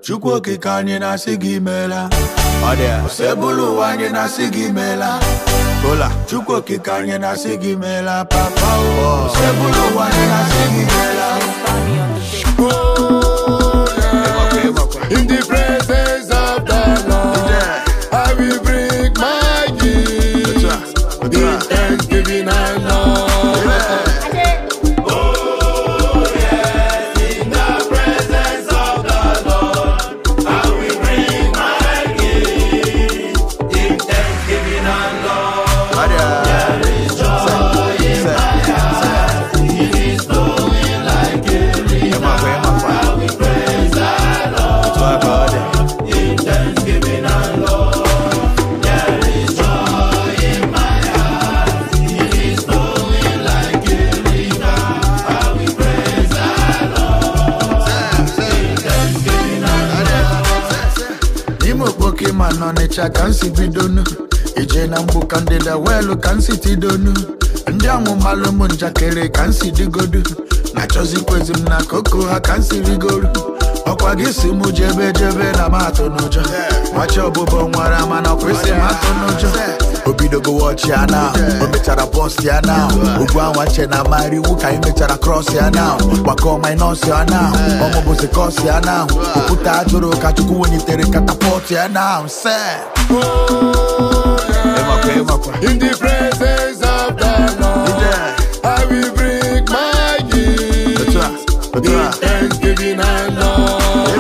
chukwu okike anyị na-asị gị meela osebụlụ ụwa anyị na-asị gị meela Hola. chukwu okike anyị na-asị gị meela papa o osebụlụ ụwa anyị na-asị gị meela In the presence of the Lord, I will bring my gift in thanksgiving and love. n'ime okpoke ma nọ n'ịcha ka nsi bidonu ije na mgbu ka ndịda weelu ka nsi tidonu ndị amụmalụ ụmụ njakịrị ka nsi digodu na-achọzikwezi m na koko ha ka nsi rigoru ọkwa gị si mụ jebe jebe na m atụ n'ụjọ machi ọbụbọ nwara mana kwesị m atụ n'ụjọ obidogo wọchị ya na o mechara bọst ya na ugwu anwa che na amara iwu ka anyị mechara krọs ya na gbakọ minọs ya na ọmụbụzi kọs ya na okwute ajụrụ ka chukwu wenitere katapọt ya na se ịmakwa ịmakwa In the presence of the Lord, I will bring my gift otu a otu in a thanksgiving and love.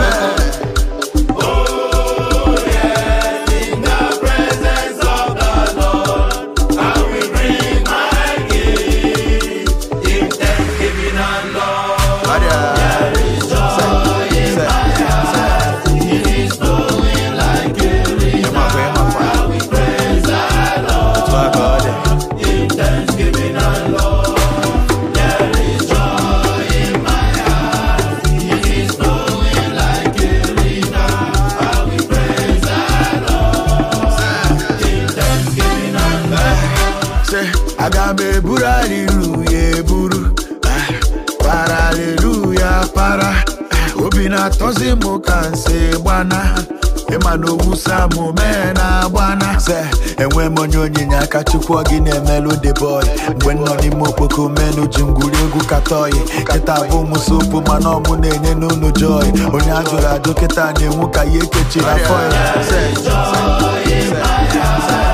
se aga m eburu aliluya eburu eh, para aliluya para eh, obi na-atọzi m ka nsi gbana ịma na owusa m mee na agbana se enwe m onye onyinye aka chukwu ọ gị na-emelụ the boy mgbe m nọ n'ime okpoko menu ji ngwuri egwu katọyi kịta bụ m sopu mana ọmụ na-enye n'ụnụ joy onye ajụrụ ajụ kịta na-enwu ka ihe kechiri afọ ya Se, se, se, se.